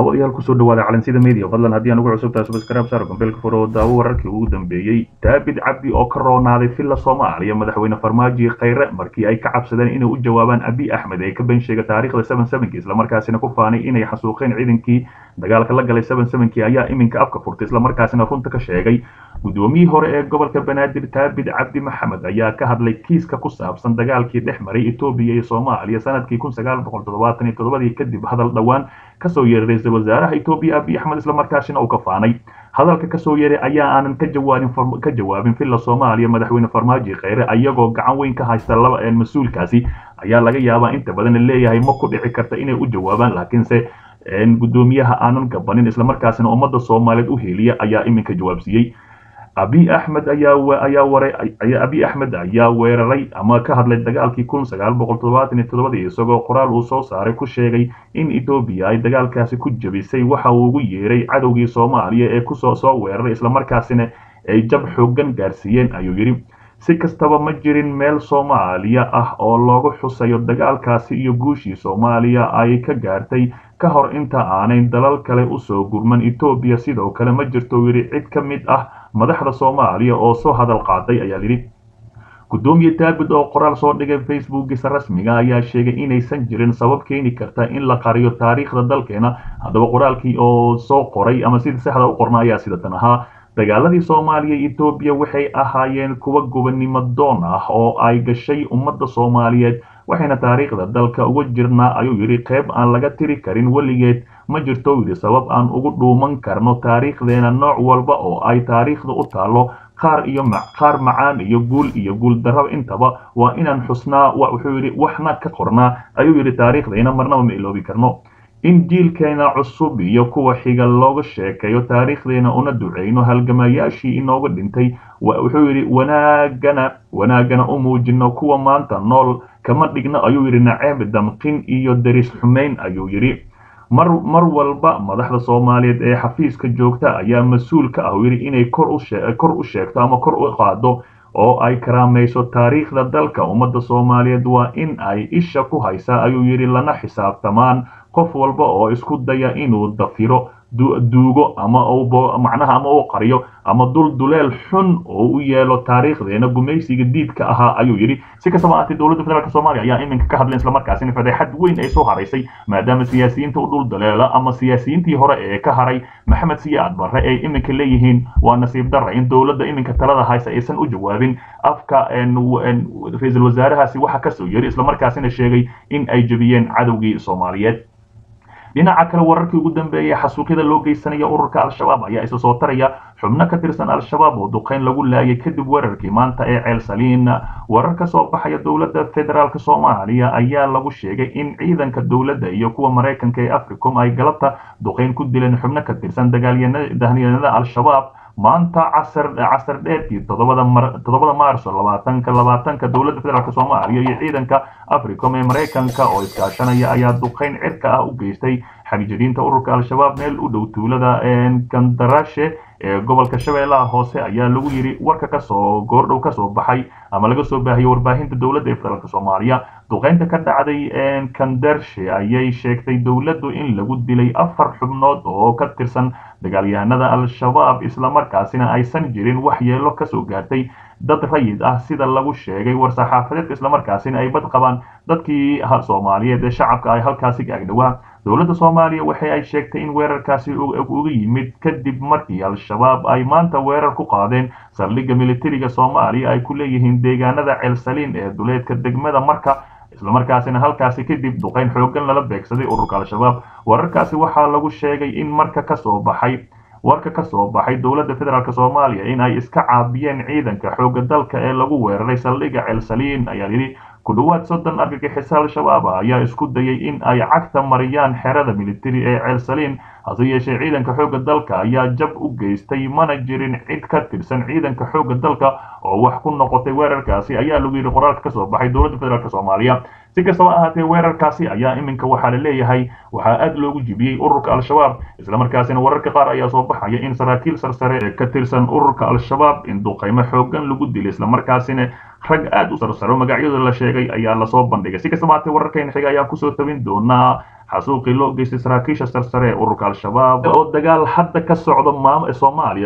daawadayaal kusoo dhawaada calansida media fadlan haddii aan ugu cusubtahay subscribe saar gombeelka furo daawo wararkii ugu dambeeyey daabid cabdi oo ka roonaaday villa soomaaliya madaxweyne farmaajo khayre markii ay ka cabsadeen inay u jawaabaan abi axmed ee ka been sheega taariikhda seven sevenki islamarkaasina ku faanay inay xasuuqeen ciidankii dagaalka la galay seven sevenki ayaa iminka afka furtay islamarkaasina runta ka sheegay guddoomiyihii hore ee gobolka banaadir daabid cabdi maxamed ayaa ka hadlay kiiska ku saabsan dagaalkii dhex maray etoobiya iyo soomaaliya sanadkii kun sagaal boqol toddobaatan iyo toddobadii kadib hadal dhowaan kasoo yeeray ra-iisul wasaaraha etoobiya abiy axmed islamarkaasina uu ka faanay hadalka kasoo yeeray ayaa aanan ka jawaabin ka jawaabin villa soomaaliya madaxweyne farmaajo kheyre ayagoo gacan weyn ka haysta laba mas-uulkaasi ayaa laga yaabaa inta badan leeyahay ma ku dhici karta inay u jawaabaan laakiinse guddoomiyaha aanan gabanin islamarkaasina ummadda soomaaliyeed u heliya ayaa iminka jawaabsiiyey abiy axmed ayaa abiy axmed ayaa weeraray ama ka hadlay dagaalkii kun sagaal boqol toddobaatan iyo toddobadii isagoo qoraal uu soo saaray ku sheegay in etoobiya ay dagaalkaasi ku jebisay waxa uu ugu yeeray cadowgii soomaaliya ee kusoo soo weeraray islamarkaasina ay jab xoogan gaarsiiyeen ayuu yidhi si kastaba ma jirin meel soomaaliya ah oo loogu xusayo dagaalkaasi iyo guushii soomaaliya ay ka gaartay ka hor inta aanay dalal kale usoo gurman etoobiya sidoo kale ma jirto yidhi cid ka mid ah madaxda soomaaliya oo soo hadal qaaday ayaa yidhi guddoomiye daabid oo qoraal soo dhigay facebookiisa rasmiga ayaa sheegay inaysan jirin sabab keeni karta in la qariyo taariikhda dalkeena haddaba qoraalkii oo soo qoray ama sida saxda u qorna ayaa sidatan ahaa dagaaladii soomaaliya iyo etoobiya waxay ahaayeen kuwa gobonnimo doon ah oo ay gashay ummadda soomaaliyeed waxayna taariikhda dalka uga jirnaa ayuu yidhi qayb aan laga tiri karin weligeed ma jirto yidhi sabab aan ugu dhuuman karno taariikhdeena nooc walba oo ay taariikhda u taallo qaar iyo qaar macaan iyo guul iyo guul darraba intaba waa inaan xusnaa wuxuu yidhi waxna ka qornaa ayuu yidhi taariikhdayna marnaba ma iloobi karno in jiilkeena cusub iyo kuwa xiga looga sheekeeyo taariikhdeena una duceyno halgamayaashii inooga dhintay wuxuu yidhi wanaagana wanaagana u muujino kuwa maanta nool kama dhigno ayuu yidhi naceeb damqin iyo deris xumayn ayuu yidhi mar mar walba madaxda soomaaliyeed ee xafiiska joogta ayaa mas-uul ka ah yidhi inay kor u sheegto ama kor u qaado oo ay karaamayso taariikhda dalka ummadda soomaaliyeed waa in ay isha ku haysaa ayuu yidhi lana xisaabtamaan qof walba oo isku daya inuu dafiro duugo ama macnaha ama uu qariyo ama dul duleel xun oo u yeelo taariikhdeena gumaysiga diidka ahaa ayuu yidhi si kastaba ahaatee dowladda federaalk soomaaliya ayaa iminka ka hadleen islamarkaasina fadeexad weyn ay soo haraysay maadaama siyaasiyiinta u dhul daleela ama siyaasiyiintii hore ee ka haray maxamed siyaad barre ay iminka leeyihiin waa nasiib darra in dowladda iminka talada haysa aysan u jawaabin afka ra-iisul wasaarahaasi waxa kasoo yeri islamarkaasina sheegay in ay jebiyeen cadowgii soomaaliyeed dhinaca kale wararkii ugu dambeeyay xasuuqyada loo geysanaya ururka al-shabaab ayaa isa soo taraya xubno ka tirsan al-shabaab oo duqeyn lagu laayay kadib weerarkii maanta ee ceel saliin warar ka soo baxaya dowladda federaalk soomaaliya ayaa lagu sheegay in ciidanka dowladda iyo kuwa maraykanka ee africom ay galabta duqeyn ku dileen xubno ka tirsan dagaalyahanada al-shabaab maanta casar casar dheerkii toddobada mar toddobada maarso labaatanka labaatanka dowladda federaalk soomaaliya iyo ciidanka africom ee maraykanka oo iskaashanaya ayaa duqeyn cirka ah u geystay xagjiriinta ururka al-shabaab meel u dhow tuulada kandarashe ee gobolka shabeellaha hoose ayaa lagu yidhi warka kasoo goordhow kasoo baxay ama laga soo baahiyey warbaahinta dowladda ee federaalk soomaaliya duqeynta ka dhacday kandarshe ayay sheegtay dowladdu in lagu dilay afar xubnood oo ka tirsan dagaalyahanada al-shabaab islamarkaasina aysan jirin wax yeelo kasoo gaartay dad rayid ah sida lagu sheegay war-saxaafadeedka islamarkaasina ay bad qabaan dadkii soomaaliyeed ee shacabka ay halkaasi ka agdhowaa dowladda soomaaliya waxa ay sheegtay in weerarkaasi uga yimid kadib markii al-shabaab ay maanta weerar ku qaadeen saldhigga militariga soomaaliya ay ku leeyihiin deegaanada ceelsaliin ee duleedka degmada marka islamarkaasina halkaasi kadib duqeyn xoogan lala beegsaday ururka al-shabaab wararkaasi waxaa lagu sheegay in marka kasoo baxay warka ka soo baxay dowladda federaalk soomaaliya in ay iska caabiyeen ciidanka xoogga dalka ee lagu weeraray saldhigga ceelsaliin ayaa yidhi ku dhowaad soddon argagixisa al-shabaab ayaa isku dayay in ay cagta mariyaan xerada militari ee ceelsaliin hase yeeshee ciidanka xoogga dalka ayaa jab u geystay mana jirin cid ka tirsan ciidanka xoogga dalka oo wax ku noqotay weerarkaasi ayaa lagu yidhi qoraalka kasoo baxay dowladda federaalk soomaaliya si kastaba ahaatee weerarkaasi ayaa iminka waxaa la leeyahay waxaa aad loogu jibiyey ururka al-shabaab islamarkaasina wararka qaar ayaa soo baxaya in saraakiil sarsare ee ka tirsan ururka al-shabaab in duqaymo xoogan lagu dilay islamarkaasina rag aad u sarsaro magacyada la sheegay ayaa lasoo bandhigay si kastaba ahaatee wararkayna xiga ayaan kusoo tabin doonaa xasuuqii loo geystay saraakiisha sarsare ee ururka al-shabaab oo dagaal hadda ka socda maam soomaaliya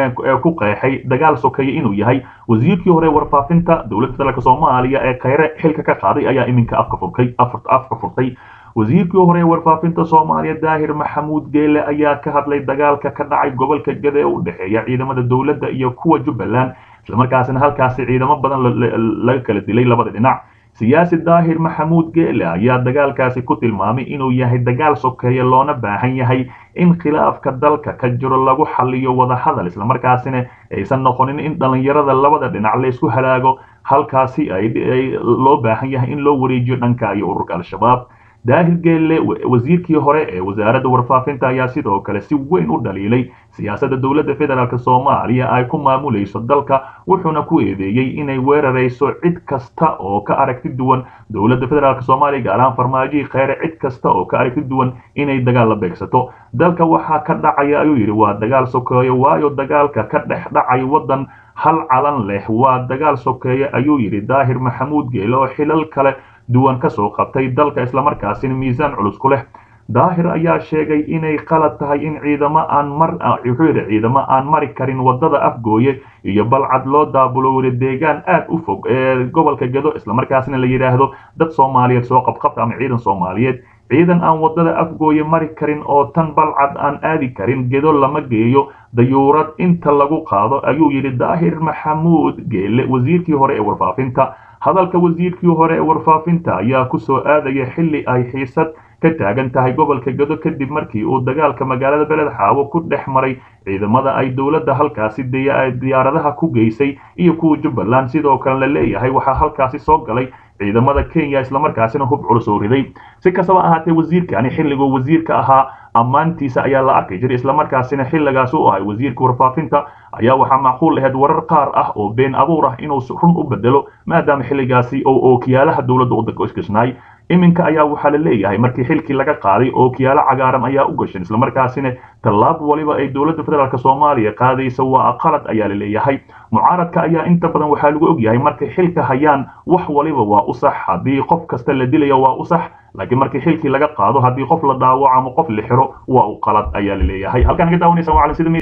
ku qeexay dagaal sokeeye inuu yahay wasiirkii hore warfaafinta dowladda federaalk soomaaliya ee kheyre xilka ka qaaday ayaa iminka afka furkay afka furtay wasiirkii hore ee warfaafinta soomaaliya daahir maxamuud geele ayaa ka hadlay dagaalka ka dhacay gobolka gade ee u dhexeeya ciidamada dowladda iyo kuwa jubbaland islamarkaasina halkaasi ciidamo badan laga kala dilay labada dhinac siyaasi daahir maxamuud geele ayaa dagaalkaasi ku tilmaamay inuu yahay dagaal sokeeye loona baahan yahay in khilaafka dalka ka jiro lagu xaliyo wadahadal islamarkaasina aysan noqonin in dhallinyarada labada dhinac laysku halaago halkaasi ay loo baahan yahay in loo wareejiyo dhanka iyo ururka al-shabaab daahir geelle wasiirkii hore ee wasaaradda warfaafinta ayaa sidoo kale si weyn u dhaliilay siyaasadda dowladda federaalk soomaaliya ay ku maamulayso dalka wuxuuna ku eedeeyey inay weerarayso cid kasta oo ka aragti duwan dowladda federaalk soomaaliya gaar ahaan farmaajihii kheyre cid kasta oo ka aragti duwan inay dagaal la beegsato dalka waxaa ka dhacaya ayuu yidhi waa dagaal sokeeyo waayo dagaalka ka dhex dhacay waddan hal calan leh waa dagaal sokeeye ayuu yidhi daahir maxamuud geele oo xilal kale duwan ka soo qabtay dalka islamarkaasina miisaan culus ku leh daahir ayaa sheegay inay qalad tahay in ciidamo aan mar wuxuu yidhi ciidamo aan mari karin wadada afgooye iyo balcad loo daabulowda deegaan aad u fog ee gobolka gedo islamarkaasina la yidhaahdo dad soomaaliyeed soo qabqabta ama ciidan soomaaliyeed ciidan aan wadada afgooye mari karin oo tan balcad aan aadi karin gedo lama geeyo dayuurad inta lagu qaado ayuu yidhi daahir maxamuud geele wasiirkii hore ee warfaafinta hadalka wasiirkii hore ee warfaafinta ayaa ku soo aadaya xilli ay xiisad ka taagan tahay gobolka gedo kadib markii uu dagaalka magaalada beled xaawo ku dhex maray ciidamada ay dowladda halkaasi diyaaradaha ku geysay iyo kuwa jubbaland sidoo kale la leeyahay waxaa halkaasi soo galay ciidamada kenya islamarkaasina hub culus oo riday si kastaba ahaatee wasiirkani xilliguu wasiirka ahaa ammaantiisa ayaa la arki jiray islamarkaasina xilligaas u ahay wasiirka warfaafinta ayaa waxaa macquul ahayd warar qaar ah oo been abuur ah inuu run u bedelo maadaama xilligaasi oo ookiyaalaha dowladda u isgashnay iminka ayaa waxaa la leeyahay markii xilkii laga qaaday ookiyaalo cagaaran ayaa u gashan islamarkaasina tallaab waliba ay dowladda federaalk soomaaliya qaadaysa waa qalad ayaa la leeyahay mucaaradka ayaa inta badan waxaa lagu ogyahay markay xilka hayaan wax waliba waa u sax haddii qof kasta la dilayo waa u sax laakiin markii xilkii laga qaado haddii qof la dhaawaco ama qof la xiro waa u qalad ayaa la leeyahay halkaan naga daawanaysa waa sida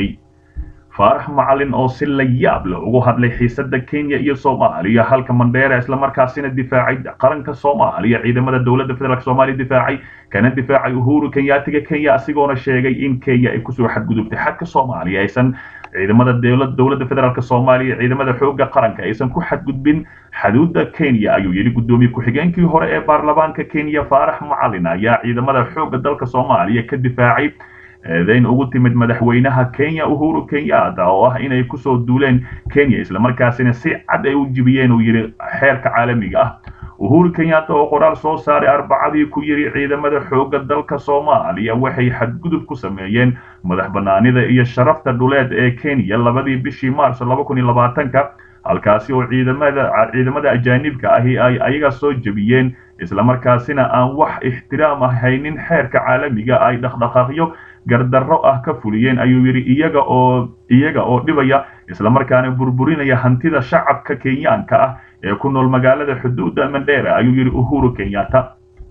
faarax macalin oo si la yaab leh ugu hadlay xiisada kenya iyo soomaaliya halka mandheera islamarkaasina difaacay qaranka soomaaliya ciidamada dowladda federaalk soomaaliya difaacay kana difaacay uhuru kenyaatiga kenya asigoona sheegay in kenya ay kusoo xadgudubtay xadka soomaaliya aysan ciidamada dowladda federaalk soomaaliya ciidamada xooga qaranka aysan ku xadgudbin xuduudda kenya ayuu yidhi guddoomiye ku-xigeenkii hore ee baarlamaanka kenya faarax macalin ayaa ciidamada xooga dalka soomaaliya ka difaacay eedayn ugu timid madaxweynaha kenya uhuru kenyatta oo ah inay kusoo duuleen kenya islamarkaasina si cad ay u jibiyeen uu yidhi xeerka caalamiga ah uhuru kenyatta oo qoraal soo saaray arbacadii ku yidhi ciidamada xoogga dalka soomaaliya waxay xadgudub ku sameeyeen madax bannaanida iyo sharafta dhuleed ee kenya labadii bishii maarso laba kun iyo labaatanka halkaasi oo ciidamada ciidamada ajaanibka ahi ay ayaga soo jebiyeen islamarkaasina aan wax ixtiraam ah haynin xeerka caalamiga ay dhaqdhaqaaqyo gardarro ah ka fuliyeen ayuu yidhi iyaga oo iyaga oo dhibaya islamarkaana burburinaya hantida shacabka kenyaanka ah ee ku nool magaalada xuduudda mandheera ayuu yidhi uhuru kenyatta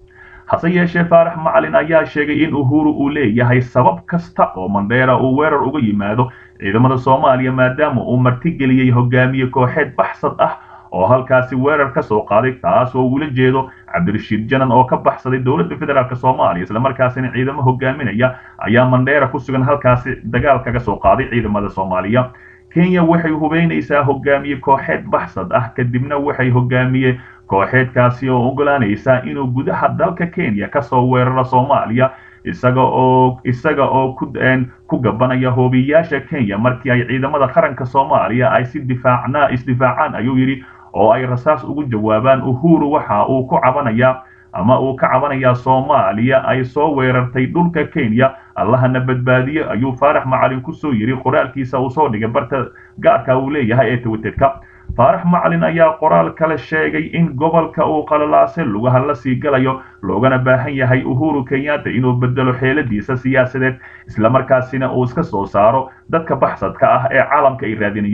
hase yeeshee faarax macalin ayaa sheegay in uhuru uu leeyahay sabab kasta oo mandheera uu weerar uga yimaado ciidamada soomaaliya maadaama uu martigeliyey hogaamiye kooxeed baxsad ah oo halkaasi weerar ka soo qaaday taas oo uula jeedo cabdirashiid janan oo ka baxsaday dowladda federaalk soomaaliya islamarkaasina ciidamo hogaaminaya ayaa mandheera ku sugan halkaasi dagaal kaga soo qaaday ciidamada soomaaliya kenya waxay hubeynaysaa hogaamiye kooxeed baxsad ah kadibna waxay hogaamiye kooxeedkaasi oo ogolaanaysaa inuu gudaha dalka kenya kasoo weeraro soomaaliya isaga oo isaga oo ku ku gabanaya hoobiyaasha kenya markii ay ciidamada qaranka soomaaliya ay si difaacna isdifaacaan ayuu yidhi oo ay rasaas ugu jawaabaan uhuru waxa uu ku cabanayaa ama uu ka cabanayaa soomaaliya ay soo weerartay dhulka kenya allahana badbaadiye ayuu faarax macalin kusoo yidhi qoraalkiisa uu soo dhigay barta gaarka uu leeyahay ee twitterka faarax macalin ayaa qoraal kale sheegay in gobolka uu qalalaase lugaha la sii galayo loogana baahan yahay uhuru kenyatta inuu bedelo xeeladiisa siyaasadeed islamarkaasina uu iska soo saaro dadka baxsadka ah ee caalamka ay raadinayaan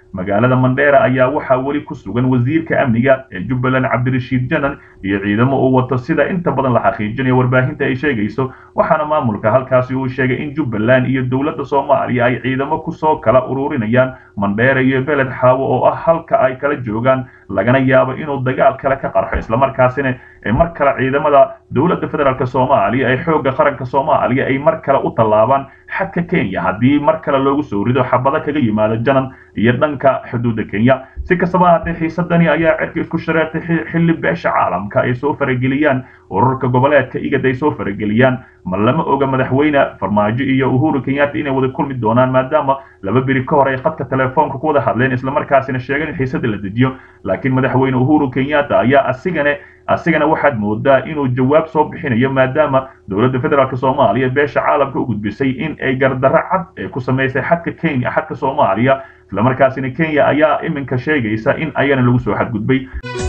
magaalada mandheera ayaa waxaa weli ku sugan wasiirka amniga ee jubbaland cabdirashiid janan iyo ciidamo uu wato sida inta badan la xaqiijinayo warbaahinta ay sheegayso waxaana maamulka halkaasi uu sheegay in jubbaland iyo dowladda soomaaliya ay ciidamo kusoo kala ururinayaan mandheera iyo beled xaawo oo ah halka ay kala joogaan lagana yaabo inuu dagaal kale ka qarxo islamarkaasina mar kale ciidamada dowladda federaalk soomaaliya ee xoogga qaranka soomaaliya ay mar kale u tallaabaan xadka kenya haddii mar kale loogu soo rido xabado kaga yimaado janan iyo dhanka xuduudda kenya si kastaba haddee xiisadani ayaa cirka isku shareertay xilli beesha caalamka ay soo farageliyaan ururka goboleedka igad ay soo farageliyaan ma lama oga madaxweyne farmaajo iyo uhuru kenyatta inay wada kulmi doonaan maadaama laba beri ka hor ay khadka telefoonka ku wada hadleen islamarkaasina sheegeen in xiisada la dejiyo laakiin madaxweyne uhuru kenyatta ayaa asigane asigana waxaad moodaa inuu jawaab soo bixinayo maadaama dowladda federaalk soomaaliya beesha caalamka u gudbisay in ay gardarro cad ee ku samaysay xadka kenya xadka soomaaliya islamarkaasina kenya ayaa iminka sheegaysa in ayana lagu soo xadgudbay